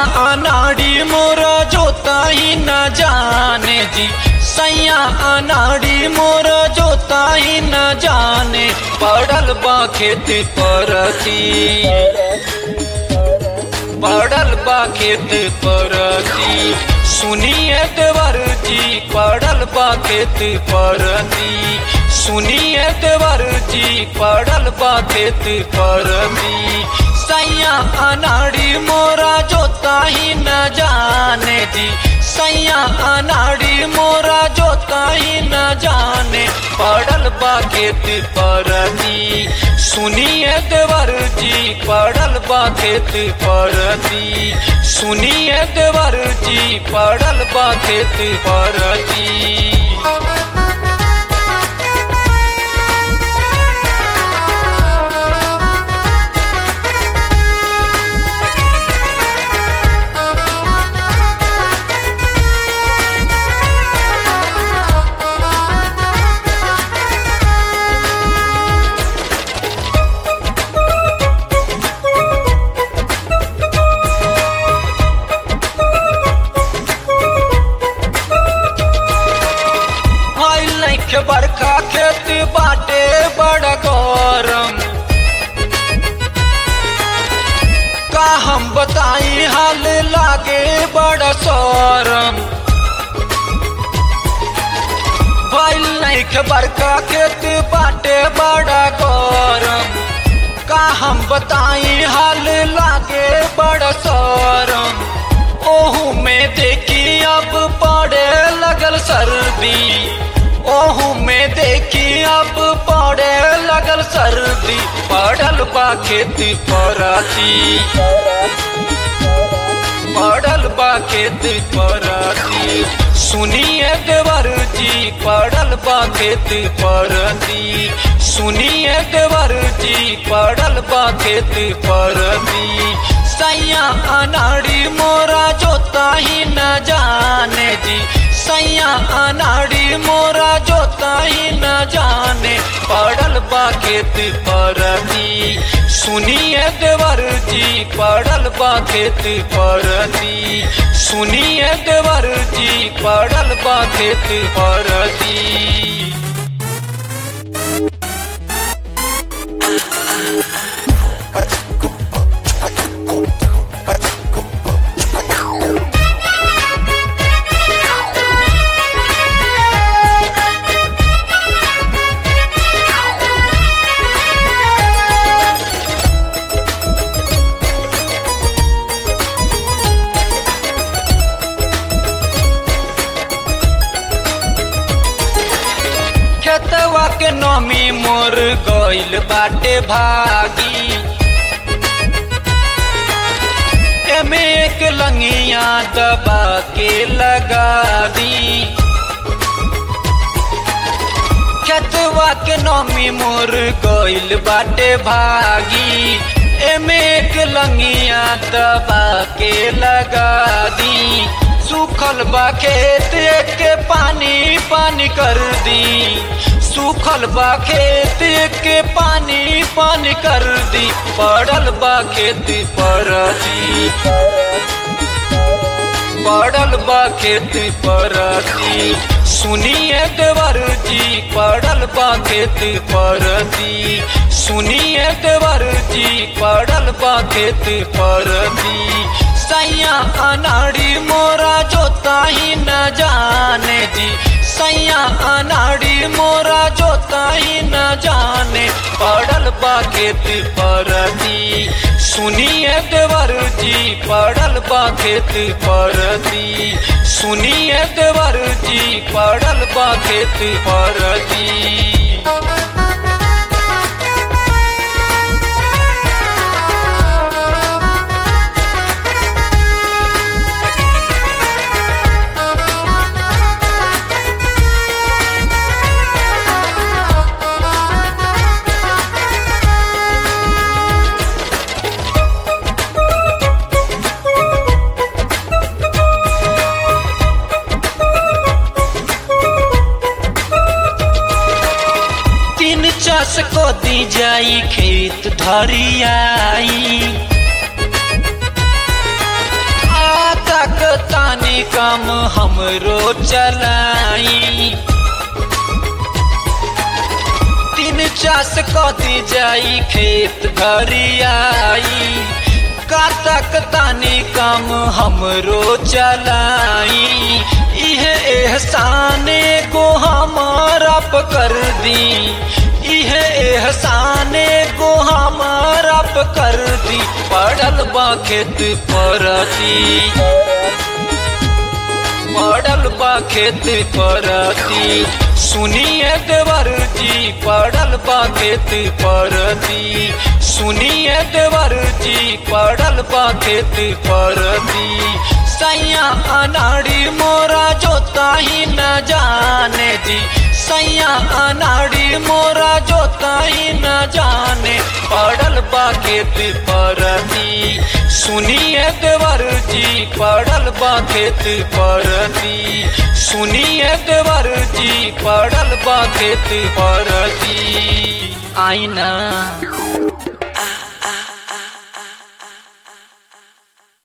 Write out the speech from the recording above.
अनाड़ी मोरा जोता ही न जाने जी सैया अनाड़ी मोरा जोता ही न जाने पड़ल बा खेत परती पड़ल बा खेत परती सुनिए देवर जी पड़ल बा खेत परती सुनिए देवर जी पड़ल बा खेत परती सैया अनाड़ी मोरा जोता ही न जाने जी सैया अनाड़ी मोरा जोता ही न जाने पड़ल बा खेत परती सुनिए देवर जी पड़ल बा खेत परती सुनिए देवर जी पड़ल बा खेत परती के बरखा खेत बाटे बड़ा गौरम का हम बताई हाल लागे बड़ा सौरम भइल नहीं के बरखा खेत बाटे बड़ा गौरम का हम बताई हाल लागे बड़ा सौरम ओहू में देखी अब पड़े लगल सर्दी ओहू में देखी अब पड़े लगल सर्दी पड़ल बा खेत पराती पड़ल बा खेत पराती सुनिए देवर जी पड़ल बा खेत परती सुनिए देवर जी पड़ल बा खेत परती सैया अनाड़ी मोरा जोता ही न जाने जी सैया अनाड़ी मोरा जोता ही न जाने पड़ल बा खेत परती सुनिए देवर जी पड़ल बा खेत परती सुनिए देवर जी पड़ल बा खेत परती खेतवा के नमी मोर गइल बाटे भागी एमे एक लंगिया दबा के लगा दी खेतवा के नमी मोर गइल बाटे भागी एमे एक लंगिया दबा के लगा दी सूखल बा खेत के पानी पानी कर दी सूखल बा खेत के पानी पानी कर दी पड़ल बा खेत परती पड़ल बा खेत परती सुनिए देवर जी पड़ल बा खेत परती सुनिए देवर जी पड़ल बा खेत परती सैया अनाड़ी मोरा जोता ही न जाने जी सैया अनाड़ी मोरा जोता ही न जाने पड़ल बा खेत परती सुनिए देवर जी पड़ल बा खेत परती सुनिए देवर जी पड़ल बा खेत परती तीन चास को दी जाई खेत धरियाई तानी काम हमरो चलाई तीन चास कदी जाई खेत घरियाई कातक तानी काम हमरो चलाई इहे एहसाने को हमारा कर दी इहे एहसाने को हमारा कर दी पड़ल बा खेत परती पड़ल बा खेत परती सुनिए देवर जी पड़ल बा खेत परती सुनिए देवर जी पड़ल बा खेत परती सैया अनाड़ी मोरा जोता ही न जाने जी सैया अनाड़ी मोरा जोता ही न जाने पड़ल बा खेत परती सुनिए देवर जी पड़ल बा खेत परती सुनिए देवर जी पड़ल बा खेत परती आईना